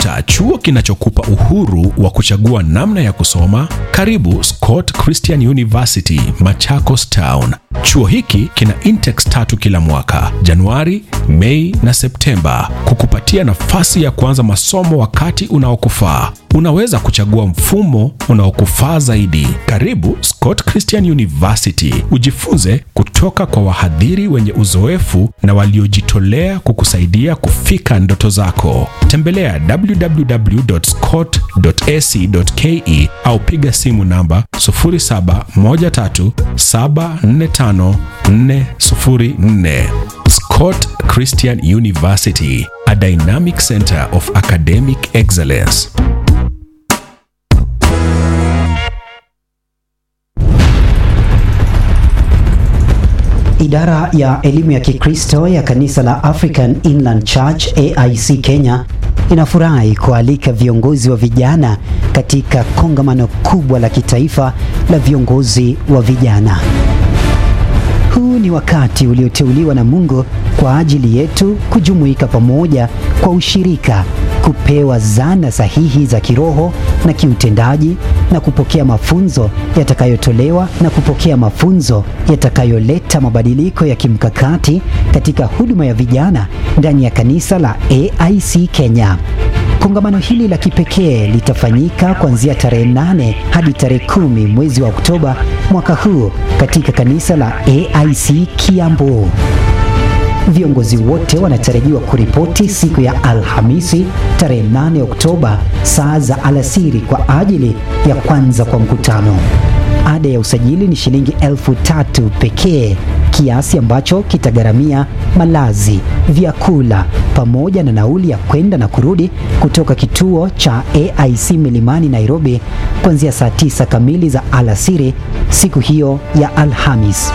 Unatafuta chuo kinachokupa uhuru wa kuchagua namna ya kusoma? Karibu Scott Christian University, Machakos Town. Chuo hiki kina intakes tatu kila mwaka, Januari, Mei na Septemba, kukupatia nafasi ya kuanza masomo wakati unaokufaa. Unaweza kuchagua mfumo unaokufaa zaidi. Karibu Scott Christian University, ujifunze kutoka kwa wahadhiri wenye uzoefu na waliojitolea kukusaidia kufika ndoto zako. Tembelea www.scott.ac.ke au piga simu namba 0713745404. Scott Christian University, a dynamic center of academic excellence. Idara ya elimu ya Kikristo ya kanisa la African Inland Church AIC Kenya inafurahi kualika viongozi wa vijana katika kongamano kubwa la kitaifa la viongozi wa vijana. Huu ni wakati ulioteuliwa na Mungu kwa ajili yetu kujumuika pamoja kwa ushirika, kupewa zana sahihi za kiroho na kiutendaji na kupokea mafunzo yatakayotolewa na kupokea mafunzo yatakayoleta mabadiliko ya kimkakati katika huduma ya vijana ndani ya kanisa la AIC Kenya. Kongamano hili la kipekee litafanyika kuanzia tarehe 8 hadi tarehe kumi mwezi wa Oktoba mwaka huu katika kanisa la AIC Kiambu. Viongozi wote wanatarajiwa kuripoti siku ya Alhamisi tarehe 8 Oktoba saa za alasiri kwa ajili ya kwanza kwa mkutano. Ada ya usajili ni shilingi elfu tatu pekee, kiasi ambacho kitagharamia malazi, vyakula pamoja na nauli ya kwenda na kurudi kutoka kituo cha AIC Milimani Nairobi kuanzia saa tisa kamili za alasiri siku hiyo ya Alhamis.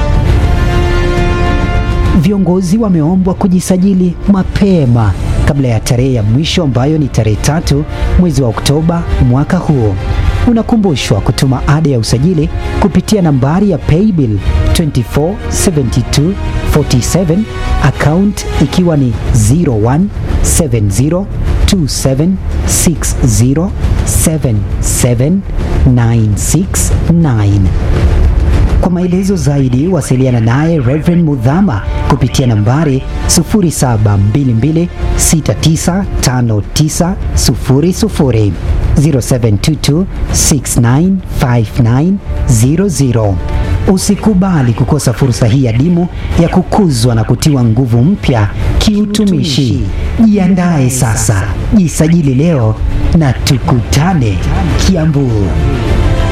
Viongozi wameombwa kujisajili mapema kabla ya tarehe ya mwisho ambayo ni tarehe tatu mwezi wa Oktoba mwaka huo. Unakumbushwa kutuma ada ya usajili kupitia nambari ya paybill 247247 account ikiwa ni 017027607796 kwa maelezo zaidi wasiliana naye Reverend Mudhama kupitia nambari 0722695900 0722695900. Usikubali kukosa fursa hii adimu ya kukuzwa na kutiwa nguvu mpya kiutumishi. Jiandae sasa, jisajili leo na tukutane Kiambu.